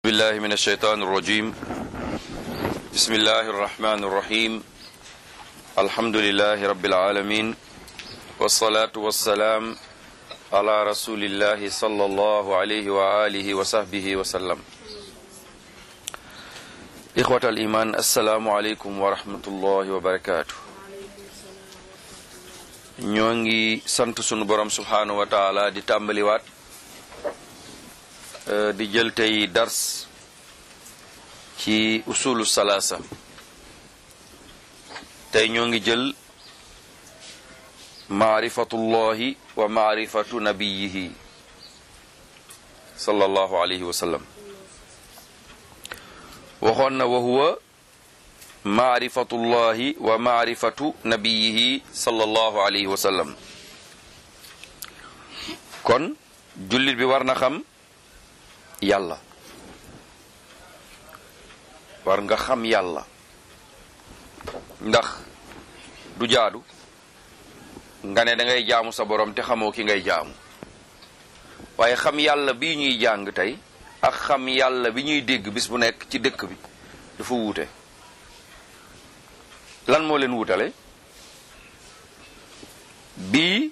بالله من الشيطان الرجيم بسم الله الرحمن الرحيم الحمد لله رب العالمين والصلاة والسلام على رسول الله صلى الله عليه وآله وصحبه وسلم إخوة الإيمان السلام عليكم ورحمة الله وبركاته ñoo ngi sant sunu borom subhaanahu wa taala di tàmbaliwaat di jël tey dars ci usulu salaasa tey ñoo ngi jël maarifatullahi wa maarifatu nabiyihi sallallahu alayhi wa sallam waxoon na wa huwa maarifatullahi wa maarifatu nabiyihi sallallahu alayhi wa sallam kon jullit bi war na xam yàlla war nga xam yàlla ndax du jaadu nga ne da ngay jaamu sa borom te xamoo ki ngay jaamu waaye xam yàlla bi ñuy jàng tey ak xam yàlla bi ñuy dégg bis bu nekk ci dëkk bi dafa wuute lan moo leen wutale bii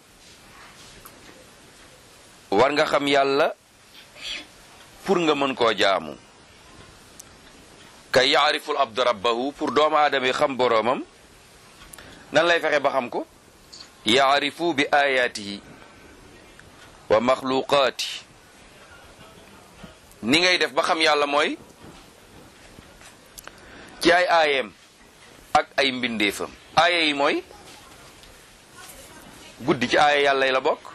war nga xam yàlla pour nga mën koo jaamu kay yaariful abdu rabbahu pour doomu aadama yi xam boroomam nan lay fexe ba xam ko yaarifu bi ayaatihi wa maxluqaati ni ngay def ba xam yàlla mooy ci ay aayeem ak ay mbindeefam aaya yi mooy guddi ci aaya yàlla yi la bokk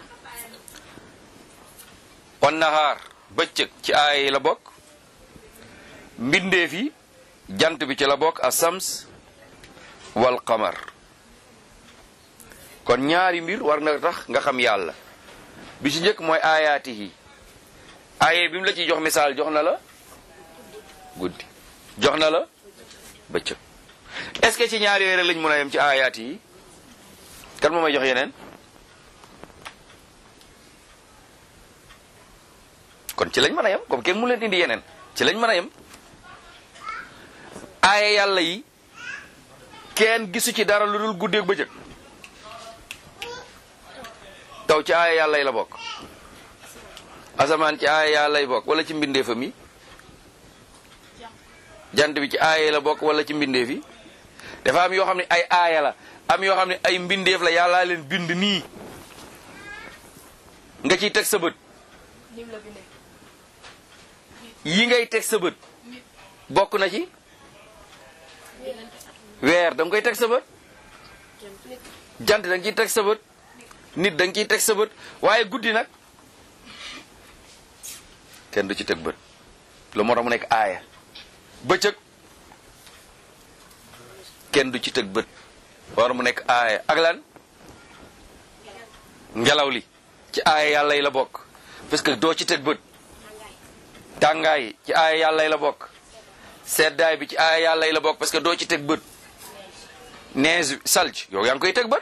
wan nahaar bëccëg ci aaya yi la bokk mbindeef yi jant bi ci la bokk asams wal qamar kon ñaari mbir war na tax nga xam yàlla bi ci njëkk mooy aayaati yi aaya bi mu la ciy jox misaal jox na la guddi jox na la bëccëg est-ce que ci ñaari yooyu lañ mën a yem ci aayaat yi kan moo may jox yeneen kon ci lañ mën a yem comme kenn mu leen indi yeneen ci lañ mën a yem aaya yàlla yi kenn gisu ci dara lu dul guddeeg bëccëg taw ci aaya yàlla yi la bokk asamaan ci aaya yàlla yi bokk wala ci mbindeefam yi jant bi ci aaya yi la bokk wala ci mbindeef yi dafa am yoo xam ne ay aaya la am yoo xam ne ay mbindeef la yàllaa leen bind nii nga ciy teg sa bët yi ngay teg sa bët bokk na ci weer da nga koy teg sa bët jant da nga ciy teg sa bët nit da nga ciy teg sa bët waaye guddi nag kenn du ci teg bët lu moo tax mu nekk aaya bëccëg kenn du ci teg bët war mu nekk aaya ak lan ngelaw li ci aaya yàlla yi la bokk parce que doo ci teg bët tàngaay ci aaya yàlla yi la bokk seddaay bi ci aaya yàlla yi la bokk parce que doo ci teg bët neige salj yow yaa ngi koy teg bët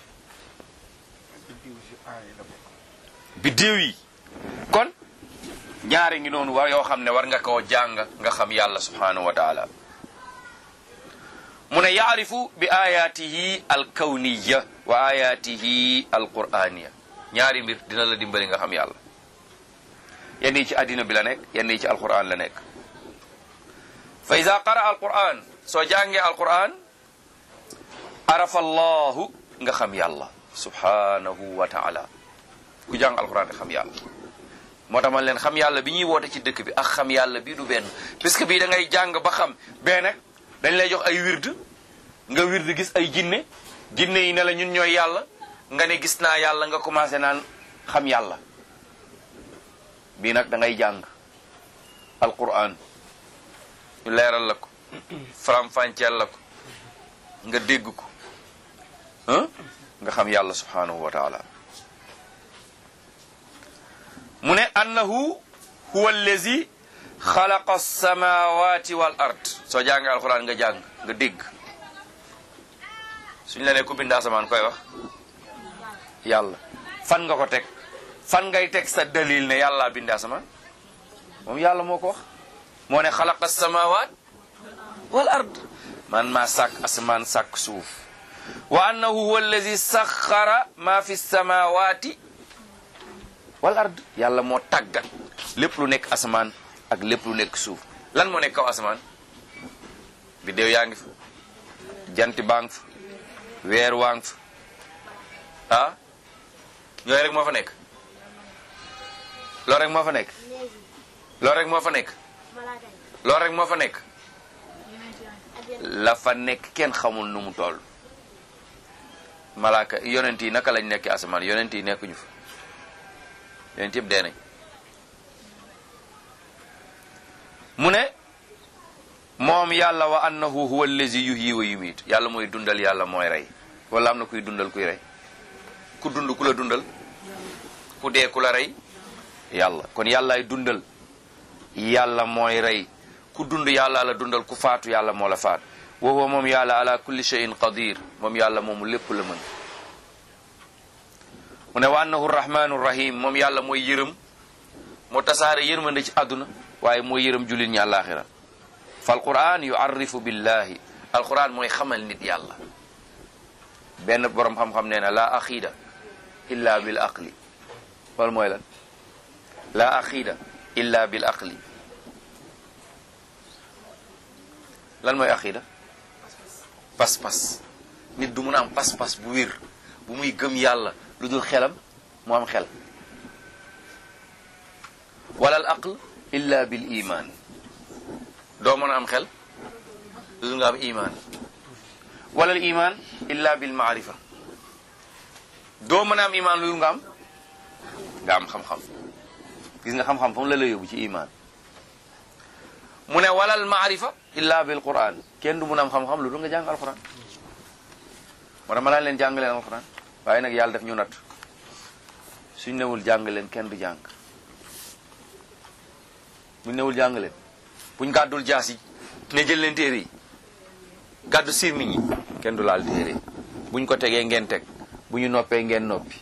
biddiw yi kon ñaari ngi noonu war yoo xam ne war nga koo jàng nga xam yàlla subhanahu wa taala mu ne yaarifu bi ayatihi alkawniya wa ayatihi alquraniya ñaari mbir dina la dimbali nga xam yàlla yenn yi ci àddina bi la nekk yenn yi ci alquran la nekk fa ida qara alquran soo jàngee alquran arafa allahu nga xam yàlla subhanahu wa taala ku jàng alquran nga xam yàlla moo tax man leen xam yàlla bi ñuy woote ci dëkk bi ak xam yàlla bii du benn puisque bii da ngay jàng ba xam bee nag dañ lay jox ay wird nga wird gis ay jinne jinne yi ne la ñun ñooy yàlla nga ne gis naa yàlla nga commencé naan xam yàlla bii nag da ngay jàng alquran ñu leeral la ko faram-fàcceel la ko nga dégg ko ah nga xam yàlla subhanahu wa taala mu ne annahu huwa allazi xalaqa samawati wal ard soo jàngee alquran nga jàng nga dégg suñ la ne ku bind asamaan koy wax yàlla fan nga ko teg fan ngay teg sa dalil ne yàlla bind asamaan moom yàlla moo ko wax moo ne xalaqa samawat wal ard man maa sàkk asamaan sàkk suuf wa annahu huwa allazi saxara ma fi samawati wal ard yàlla moo tàggat lépp lu nekk asamaan ak lépp lu nekk suuf lan moo nekk kaw asamaan biddéew yaa ngi fa jant baa ngi fa weer waa ngi fa ah ñooy rek moo fa nekk loolu rek moo fa nekk loolu rek moo fa nekk loolu rek moo fa nekk la fa nekk kenn xamul nu mu toll malaaka yonent yi naka lañ nekk asamaan yonent yi nekkuñu fa yonent yëpp dee nañ mu ne moom yàlla wa annahu huwa allazi yuhyi wa yumiit yàlla mooy dundal yàlla mooy rey wala am na kuy dundal kuy rey ku dund ku la dundal ku dee ku la rey yàlla kon yàllaay dundal yàlla mooy rey ku dund yàlla la dundal ku faatu yàlla moo la faat wa huwa moom yàlla ala kulli shay'in qadir moom yàlla moomu lépp la mën mu ne wa annahu rahmanu rahim moom yàlla mooy yërëm moo tasaare yërmande ci àdduna waaye mooy yërëm jullit ñi àllaaxira fa alquran yuarrifu billahi alquran mooy xamal nit yàlla benn borom xam-xam nee na la axiida illa bil aqli loolu mooy lan la axiida illa bil aqli lan mooy axiida pas-pas nit du mun a am pas-pas bu wér bu muy gëm yàlla lu dul xelam mu am xel wala al aql illa bil iman doo mën a am xel lu dul nga am iman wala al iman illa bil maarifa doo mën a am iman lu dul nga am nga am xam-xam gis nga xam-xam fa mu la la yóbbu ci iman mu ne wala al maarifa illa bil quran kenn du mun a am xam-xam lu dul nga jàng alquran moo tax ma laan leen jàng leen alquran waaye nag yàlla def ñu natt suñ newul jàng leen kenn du jàng buñ newul jàng leen buñ gàddul jaas yi ne jël leen téere yi gàddu sirmiñ yi kenn du laal téere yi buñ ko tegee ngeen teg bu ñu noppee ngeen noppi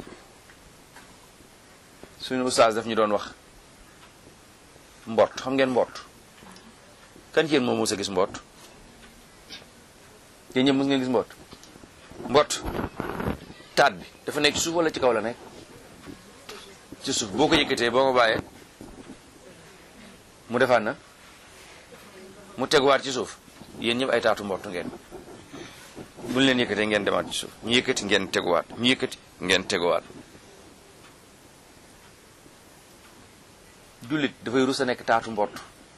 suñu ustaas daf ñu doon wax mbott xam ngeen mbott kan ci yéen moom mos a gis mbott yéen ñëpp mos ngeen gis mbott mbott taat bi dafa nekk ci suuf wala ci kaw la nekk ci suuf boo ko yëkkatee boo ko bàyyee mu defaat na mu teguwaat ci suuf yéen ñëpp ay taatu mbott ngeen buñ leen yëkkatee ngeen demaat ci suuf ñu yëkkati ngeen teguwaat ñu yëkkati ngeen teguwaat jullit dafay rus a nekk taatu mbott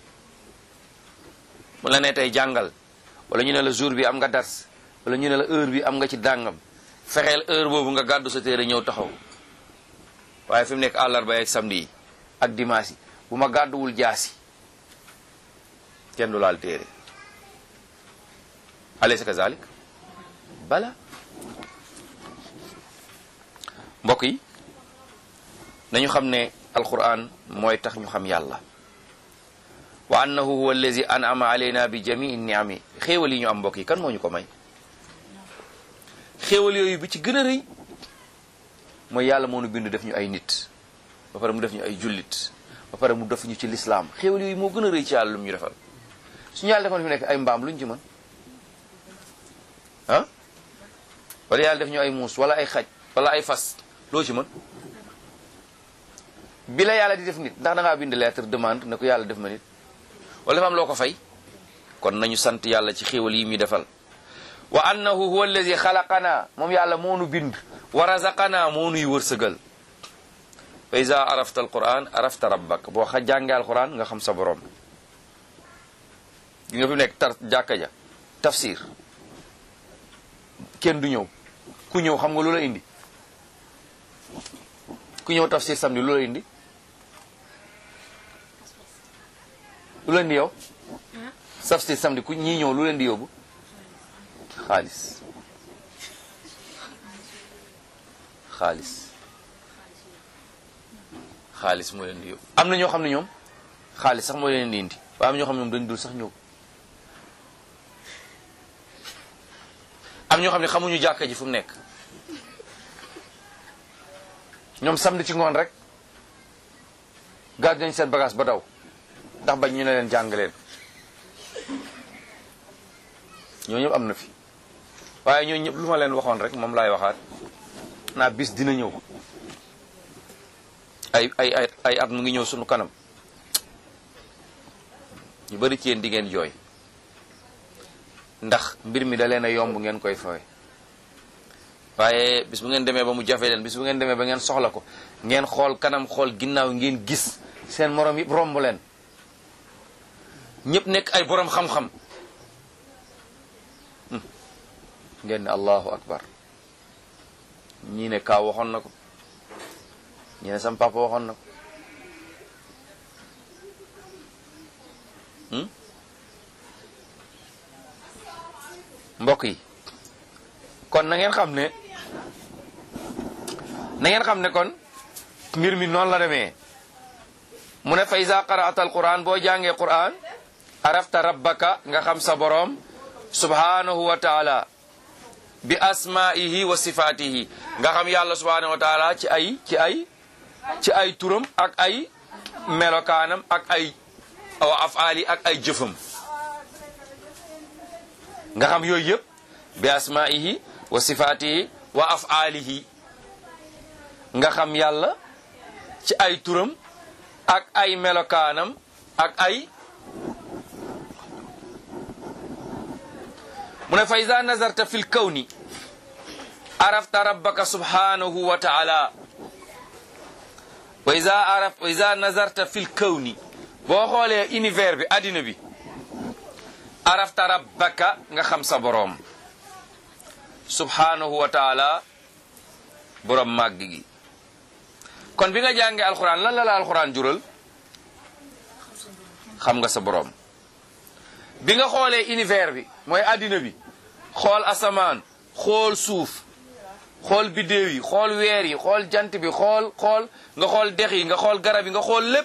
mu la ne tey jàngal wala ñu ne la jour bi am nga dars wala ñu ne la heure bi am nga ci dàngam fexeel heure boobu nga gàddu sa téere ñëw taxaw waaye fi mu nekk àllarba ak samedi yi ak dimanche yi bu ma gàdduwul jaasi kenn du laal téere alaysa kazalik bala mbokk yi nañu xam ne alquran mooy tax ñu xam yàlla wa annahu huwa allazi an'ama alayna bi jamii niami xéewal yi ñu am mbokk yi kan moo ñu ko may xéewal yooyu bi ci gën a rëy mooy yàlla moo nu bind def ñu ay nit ba pare mu def ñu ay jullit ba pare mu def ñu ci lislaam xéewal yooyu moo gën a rëy ci yàlla lu mu ñu defal suñu yàlla defoon fi nekk ay mbaam luñ ci mën ah wala yàlla def ñu ay muus wala ay xaj wala ay fas loo ci mën bi la yàlla di def nit ndax da ngaa bind lettre demande ne ko yàlla def ma nit wala dafa am loo ko fay kon nañu sant yàlla ci xéewal yi muy defal wa annahu huwa allazi xalaqana moom yàlla moo nu bind wa razaqana moo nuy wërsëgal fa iza arafta alquran arafta rabbak boo xa jàngee alquran nga xam sa borom gi nga fi nekk tar jàkka ja tafsir kenn du ñëw ku ñëw xam nga lu la indi ku ñëw tafsir samedi lu la indi lu leen di yow tafsir samedi ku ñii ñëw lu leen di yóbbu xaalis xaalis xaalis moo leen di yóbbu am na ñoo xam ne ñoom xaalis sax moo leen di indi waaye am ñoo xam ne ñoom dañ dul sax ñëw am ñoo xam ne xamuñu jàkka ji fu mu nekk ñoom samedi ci ngoon rek gàddu nañ seen bagage ba daw ndax bañ ñu ne leen jàng leen ñoo ñëpp am na fi waaye ñoo ñëpp lu ma leen waxoon rek moom laay waxaat naa bis dina ñëw ay ay ay ay at mu ngi ñëw sunu kanam ñu bari ci yéen di ngeen jooy ndax mbir mi da leen a yomb ngeen koy fawe waaye bis bu ngeen demee ba mu jafe leen bis bu ngeen demee ba ngeen soxla ko ngeen xool kanam xool ginnaaw ngeen gis seen morom yëpp romb leen ñëpp nekk ay borom xam-xam ngeen ne allahu akbar ñii ne kaaw waxoon na ko ñii ne sam papa waxoon na ko mbokk yi kon na ngeen xam ne na ngeen xam ne kon mbir mi noonu la demee mu ne fa iza qara'ata alquran boo jàngee quran arafta rabbaka nga xam sa boroom subhanahu wa taala bi asma'ihi wa sifatihi nga xam yàlla subhanahu wa taala ci ay ci ay ci ay turam ak ay melokaanam ak ay wa afaali ak ay jëfam nga xam yooyu yëpp bi asma'ihi wa sifatihi wa afaalihi nga xam yàlla ci ay turam ak ay melokaanam ak ay mu ne fa iza nazarta fi lkawni arafta rabbaka subhanahu wa taala wa iza araf wa iza nazarta fi lkawni boo xoolee univers bi addina bi arafta rabbaka nga xam sa boroom subhanahu wa taala boroom màgg gi kon bi nga jàngee alxuraan lan la la alxuraan jural xam nga sa boroom bi nga xoolee univers bi mooy addina bi xool asamaan xool suuf xool biddéew yi xool weer yi xool jant bi xool xool nga xool dex yi nga xool garab yi nga xool lépp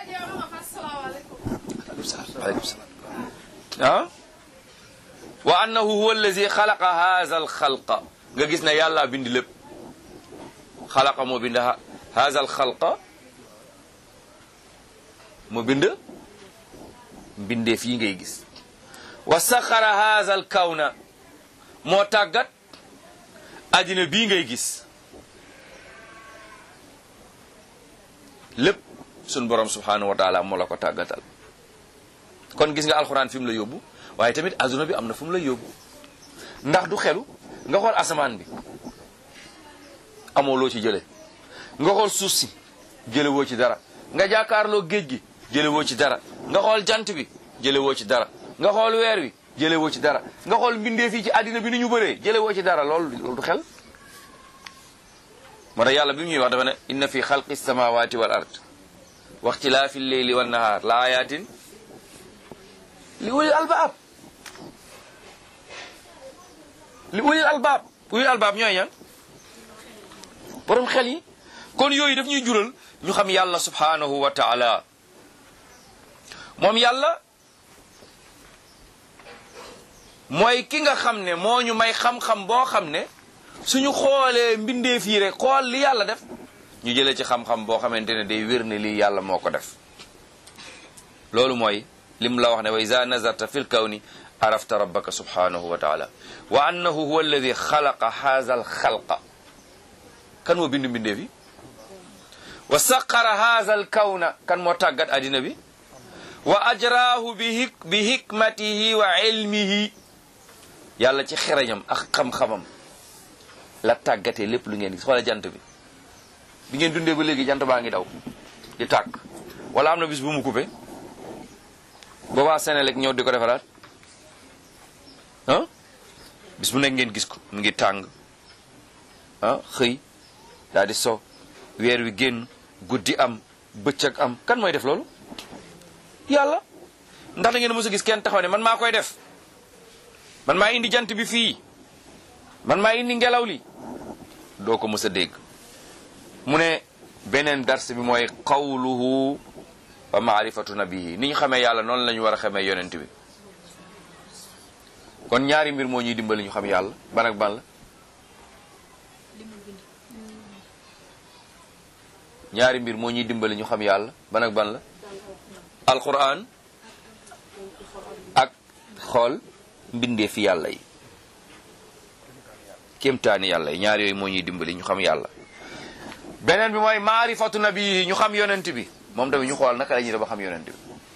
aleykum salaam ah wa annahu huwa allazi xalaqa haza al xalqa nga gis ne yàlla bind lépp xalaqa moo bind haza al xalqa moo bind mbindee fii ngay gis wa saxara haza al kawna moo tàggat àddina bii ngay gis lépp sun borom subhanahu wa taala moo la ko tàggatal kon gis nga alxuraan fi mu la yóbbu waaye tamit adduna bi am na fu mu la yóbbu ndax du xelu nga xool asamaan bi amoo loo ci jële nga xool suuf si jële woo ci dara nga jàkkaarloo géej gi jële woo ci dara nga xool jant bi jële woo ci dara nga xool weer wi jële woo ci dara nga xool mbindee fii ci àddina bi ni ñu bëree jële woo ci dara loolu loolu du xel moo tax yàlla bi mu ñuy wax dafa ne inna fi xalqi samawati wal ard wa ixtilaafi lleyli wan nahaar la ayatin li ulil albaab li ulil albaab ulil albaab ñooy ñan borom xel yi kon yooyu daf ñuy jural ñu xam yàlla subhanahu wa taala moom yàlla mooy ki nga xam ne moo ñu may xam-xam boo xam ne suñu xoolee mbindeef yi rek xool li yàlla def ñu jëlee ci xam-xam boo xamante ne day wér ne lii yàlla moo ko def loolu mooy lim la wax ne wa iza nazarta fi l kawni arafta rabbaka subhanahu wa taala wa annahu huwa alladi xalaqa haza al xalqa kan moo bind mbindeef yi wa saqara haza al kawna kan moo tàggat addina bi wa ajraahu bi hik bi hikmatihi wa ilmihi yàlla ci xereñam ak xam-xamam la tàggatee lépp lu ngeen gis xoola jant bi bi ngeen dundee ba léegi jant baa ngi daw di tàkk wala am na bis bu mu coupé boobaa Senelec ñëw di ko defaraat ah bis bu nekk ngeen gis ko mu ngi tàng ah xëy daal di so weer wi génn guddi am bëccëg am kan mooy def loolu yàlla ndax da ngeen mës a gis kenn taxaw ne man maa koy def man maa indi jant bi fii man maa indi ngelaw li doo ko mës a dégg mu ne beneen dars bi mooy qawluhu wa maarifatu nabihi ni ñu xamee yàlla noonu la ñu war a xamee yonent bi kon ñaari mbir moo ñuy dimbali ñu xam yàlla ban ak ban la ñaari mbir moo ñuy dimbali ñu xam yàlla ban ak ban la alquran ak xool mbindee fi yàlla yi kéemtaani yàlla yi ñaar yooyu moo ñuy dimbali ñu xam yàlla beneen bi mooy maarifatu nabi ñu xam yonent bi moom tamit ñu xool naka la ñuy def ba xam yonent bi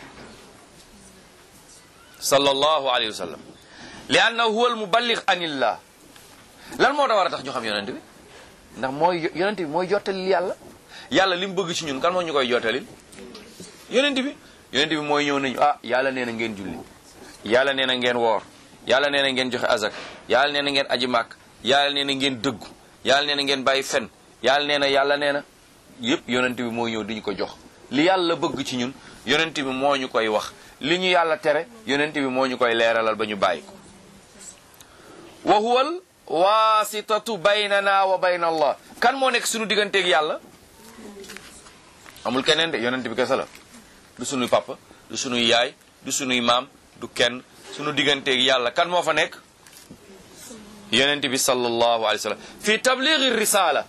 sallallahu alayhi wa sallam li annahu huwa al muballigh anillah lan moo da war a tax ñu xam yonent bi ndax mooy yonent bi mooy jottalil yàlla yàlla li mu bëgg ci ñun kan moo ñu koy jottalil yonent bi yonent bi mooy ñëw nañu ah yàlla nee na ngeen julli yàlla nee na ngeen woor yàlla nee na ngeen joxe azak yàlla nee na ngeen aji màkk yàlla nee na ngeen dëggu yàlla nee na ngeen bàyyi fen yàlla nee na yàlla nee na yëpp yonent bi mooy ñëw di ñu ko jox li yàlla bëgg ci ñun yonent bi moo ñu koy wax li ñu yàlla tere yonent bi moo ñu koy leeralal ba ñu bàyyi ko wa huwal wasitatu baynana wa bayna allah kan moo nekk suñu digganteeg yàlla amul keneen de yonent bi kese la du sunuy papa du sunuy yaay du sunuy maam du kenn sunu digganteeg yàlla kan moo fa nekk yonent bi sallallahu alayhi wa sallam fi tablighi risala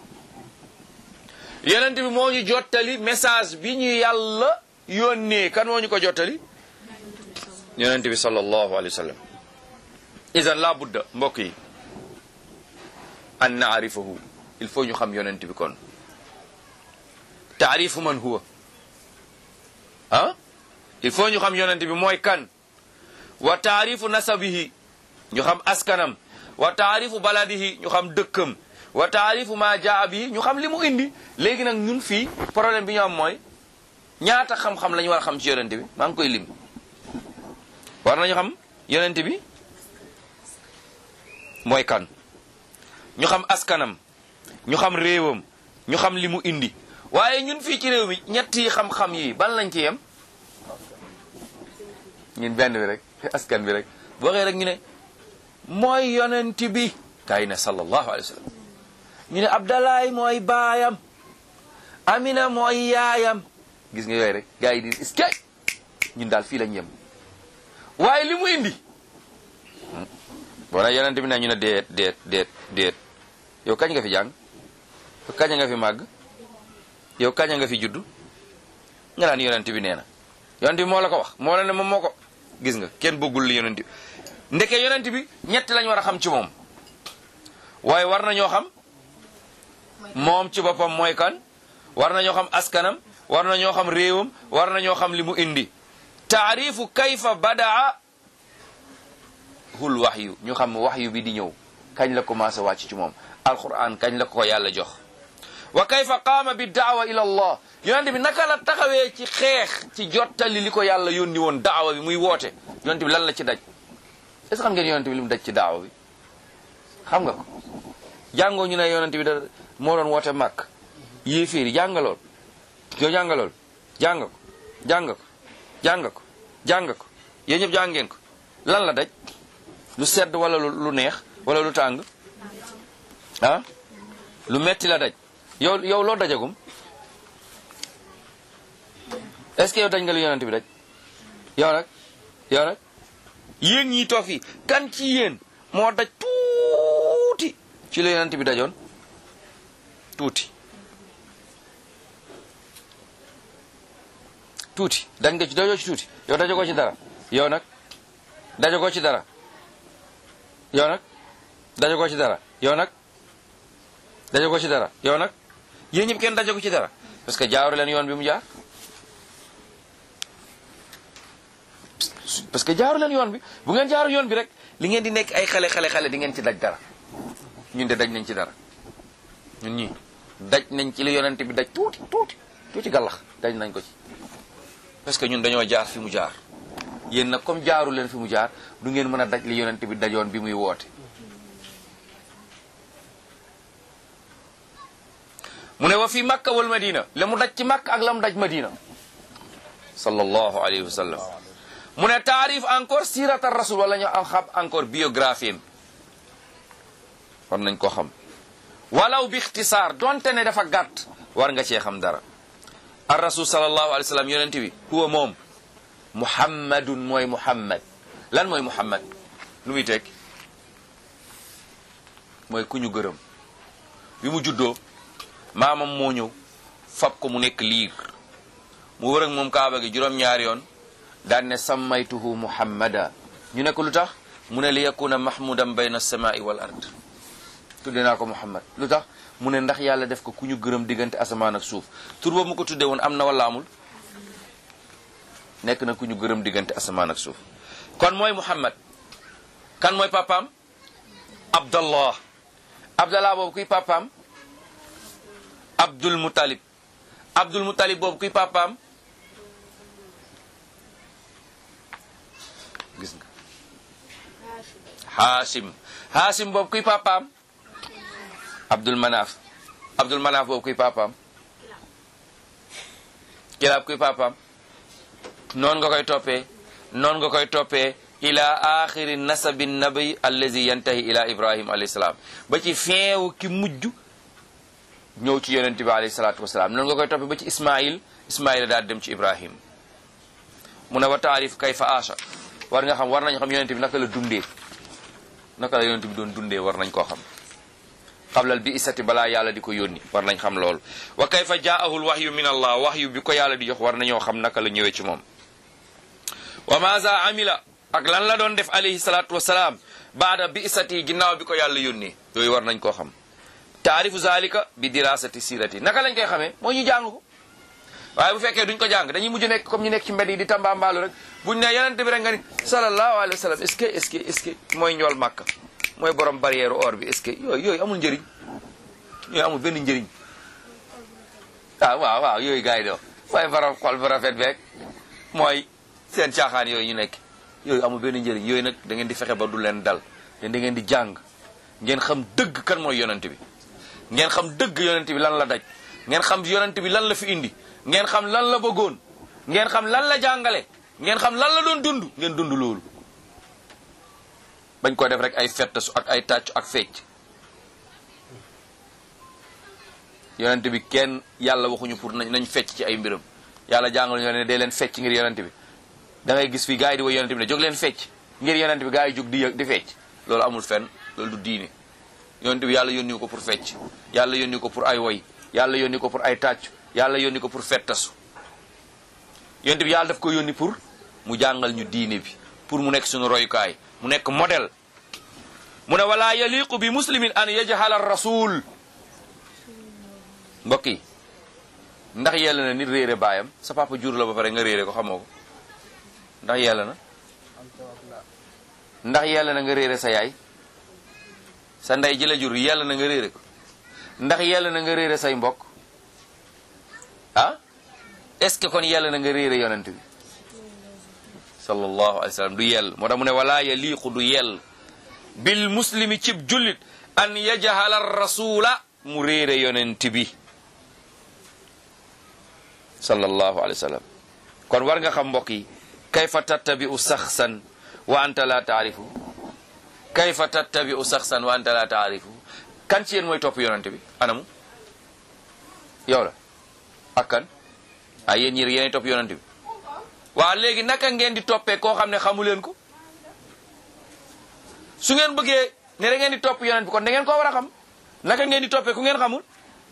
yonent bi moo ñu jottali message bi ñu yàlla yónnee kan moo ñu ko jottali yonent bi sallallahu alayhi wa sallam idan la budda mbokk yi an naarifahu il faut ñu xam yonent bi kon taarifu man huwa ah il faut ñu xam yonent bi mooy kan wa taarifu nasabihi ñu xam askanam wa taarifu baladihi ñu xam dëkkam wa taarifu ma jaa bihi ñu xam li mu indi léegi nag ñun fii problème bi ñu am mooy ñaata xam-xam la ñu war a xam ci yonent bi maa ngi koy lim war nañu xam yonent bi mooy kan ñu xam askanam ñu xam réewam ñu xam li mu indi waaye ñun fii ci réew mi ñetti xam-xam yi ban lañ ci yem ñun benn bi rek askan bi rek boo waxee rek ñu ne mooy yonent bi kaay ne sallallahu alayhi wa sallam ñu ne Abdalaay mooy baayam Amina mooy yaayam gis nga yooyu rek gars yi di iskay ñun daal fii lañ yem waaye li mu indi boo na yonent bi ne ñu ne déet déet déet déet yow kañ nga fi jàng yow kañ nga fi màgg yow kañ nga fi juddu nga naan yonent bi nee na yonent bi moo la ko wax moo la ne moom moo ko gis nga kenn bëggul li yonent bi ndeke yonent bi ñett lañ war a xam ci moom waaye war nañoo xam moom ci boppam mooy kan war nañoo xam askanam war nañoo xam réewam war nañoo xam li mu indi taarifu kayfa badaa hul waxyu ñu xam waxyu bi di ñëw kañ la commencé wàcc ci moom alquran kañ la ko yàlla jox wa kayfa qaama bi daawa ila allah yonent bi naka la taxawee ci xeex ci jottali li ko yàlla yónni woon daawa bi muy woote yonent bi lan la ci daj est ce que xam ngeen yonent bi li mu daj ci daawa bi xam nga ko jàngoo ñu ne yonent bi da moo doon woote màkk yéeféer yi jàngalool yow jàngalool jàng ko jàng ko jàng ko jàng ko yéen ñëpp jàng ngeen ko lan la daj lu sedd wala lu neex wala lu tàng ah lu metti la daj yow yow loo dajagum est-ce que yow daj nga lu yonent bi daj yow nag yow nag yéen ñii toog fii kan ci yéen moo daj tuuti ci la yonent bi dajoon tuuti tuuti dañ nga ci dajoo ci tuuti yow dajagoo ci dara yow nag dajagoo ci dara yow nag dajagoo ci dara yow nag dajagoo ci dara yow nag yéen ñëpp kenn dajagu ci dara parce que jaaru leen yoon bi mu jaar parce que jaaru leen yoon bi bu ngeen jaaru yoon bi rek li ngeen di nekk ay xale xale xale di ngeen ci daj dara ñun de daj nañ ci dara ñun ñii daj nañ ci li yonent bi daj tuuti tuuti tuuti gàllax daj nañ ko ci parce que ñun dañoo jaar fi mu jaar yéen nag comme jaaru leen fi mu jaar du ngeen mën a daj li yonent bi dajoon bi muy woote mu ne wa fi makka wal madina la mu daj ci makka ak la mu daj madina sallallahu alayhi wa sallam mu ne taarif encore sirat ar rasul wala ñu am xam encore biographie war nañ ko xam walaw bi ixtisaar donte ne dafa gàtt war nga cee xam dara ar rasul sallallahu alayhi wa sallam yonent bi huwa moom muhammadun mooy muhammad lan mooy muhammad lu muy tekki mooy ku ñu gërëm bi mu juddoo maamam moo ñëw fab ko mu nekk liir mu wër ak moom kaaba gi juróom-ñaari yoon daan ne sammaytuhu muhammada ñu ne ko lu tax mu ne li yakuna mahmudan bayna samai wal ard tudde naa ko muhammad lu tax mu ne ndax yàlla def ko ku ñu gërëm diggante asamaan ak suuf tur boobu mu ko tudde woon am na wala amul nekk na ku ñu gërëm diggante asamaan ak suuf kon mooy muhammad kan mooy papaam abdallah abdallah boobu kuy papaam abdul mutalib abdul mutalib boobu kuy papaam gis nga haasim haasim boobu kuy papaam abdul manaaf abdul manaaf boobu kuy papaam kilaab kuy papaam noonu nga koy toppee noonu nga koy toppee ila axiri nasabi nabi allazi yantahi ila ibrahim alayhi salaam ba ci feewu ki mujj ñëw ci yonent bi alayhi salaatu wasalaam noonu nga koy toppee ba ci ismail ismail daal dem ci ibrahim mu ne wa taarif kayfa aasha war nga xam war nañ xam yonent bi naka la dundee naka la yonent bi doon dundee war nañ koo xam xablal bi isati balaa yàlla di ko yónni war nañ xam loolu wa kayfa jaahul waxyu min allah waxyu bi ko yàlla di jox war nañoo xam naka la ñëwee ci moom wa maza amila ak lan la doon def alayhi salaatu wasalaam baada bi isati ginnaaw bi ko yàlla yónnee yooyu war nañ koo xam taarifu zalika bi dirasati sirati naka lañ koy xamee mooy ñu jàng ko waaye bu fekkee duñ ko jàng dañuy mujj nekk comme ñu nekk ci mbedd yi di tambaambaalu rek buñ ne yonent bi rek nga ni sallallahu alayhi wa sallam est ce que est ce que est ce que mooy ñool màkk mooy borom barrière or bi est ce que yooyu yooyu amul njëriñ yooyu amul benn njëriñ ah waaw waaw yooyu gars yi do waaye borom xol bu rafet beeg mooy seen caaxaan yooyu ñu nekk yooyu amul benn njëriñ yooyu nag da ngeen di fexe ba du leen dal te da ngeen di jàng ngeen xam dëgg kan mooy yonent bi ngeen xam dëgg yonent bi lan la daj ngeen xam yonent bi lan la fi indi ngeen xam lan la bëggoon ngeen xam lan la jàngale ngeen xam lan la doon dund ngeen dund loolu bañ ko def rek ay fettasu ak ay tàccu ak fecc yonent bi kenn yàlla waxuñu pour nañ fecc ci ay mbiram yàlla jàngal ñoo ne dee leen fecc ngir yonent bi da ngay gis fii gars yi di woy yonent bi ne jóg leen fecc ngir yonent bi gars yi jóg di di fecc loolu amul fenn loolu du diine yonent bi yàlla yónni ko pour fecc yàlla yónni ko pour ay woy yàlla yónni ko pour ay tàccu yàlla yónni ko pour fettasu yonent bi yàlla daf ko yónni pour mu jàngal ñu diine bi pour mu nekk suñu royukaay mu nekk modèle mu ne wala yaliqu bi muslimin an yajhala rasul mbokk yi ndax yàlla na nit réere baayam sa papa jur la ba pare nga réere ko xamoo ko ndax yàlla na ndax yàlla na nga réere sa yaay sa ndey ji la jur yàlla na nga réere ko ndax yàlla na nga réere say mbokk ah est-ce que kon yàlla na nga réere yonent bi sallallahu alayhi wa sallam du yell moo tax mu ne wala yaliqu du yell bil muslimi cib jullit an yajhala rasula mu réere yonent bi sallallahu alayhi wa sallam kon war nga xam mbokk yi kayfa tattabi'u saxsan wa anta la taarifu kayfa tattabi'u saxsan wa anta la taarifu kan ci yéen mooy topp yonent bi anamu yow la ak kan ah yéen ñi yéenay topp yonent bi waa léegi naka ngeen di toppee koo xam ne xamu leen ko su ngeen bëggee ne da ngeen di topp yonent bi kon da ngeen koo war a xam naka ngeen di toppee ku ngeen xamul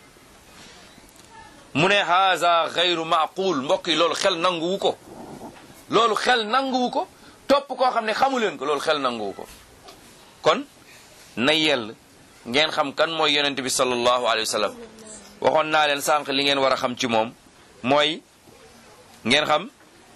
mu ne haza xayru maqul mbokk yi loolu xel nanguwu ko loolu xel nanguwu ko topp koo xam ne xamu leen ko loolu xel nanguwu ko kon na yell ngeen xam kan mooy yonent bi sallallahu alayhi wa sallam waxoon naa leen sànq li ngeen war a xam ci moom mooy ngeen xam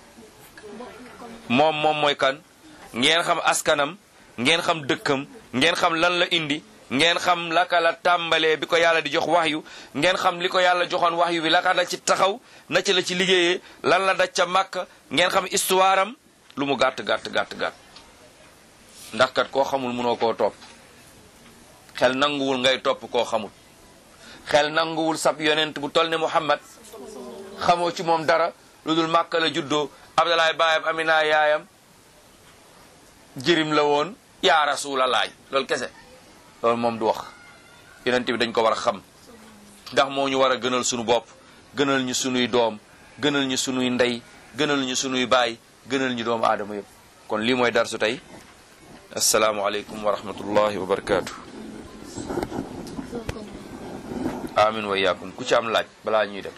moom moom mooy kan ngeen xam askanam ngeen xam dëkkam ngeen xam lan la indi ngeen xam laka la tàmbalee bi ko yàlla di jox waxyu ngeen xam li ko yàlla joxoon waxyu bi laka la ci taxaw na ci la ci liggéeyee lan la daj ca màkk ngeen xam histoire am lu mu gàtt gàtt gàtt gàtt ndax kat koo xamul mënoo koo topp xel nanguwul ngay topp koo xamul xel nanguwul sab yonent bu tol ne Muhammad xamoo ci moom dara lu dul màkk la juddoo Abdalaay baayam Amina yaayam jirim la woon yaa rasulallah loolu kese loolu moom du wax yonent bi dañ ko war a xam ndax moo ñu war a gënal sunu bopp gënal ñu sunuy doom gënal ñu sunuy ndey gënal ñu sunuy baay gënal ñu doomu aadama yëpp kon lii mooy darsu tey asalaamualeykum wa rahmatullahi wa barakaatu. amin wa iyaakum ku ci am laaj balaa ñuy dem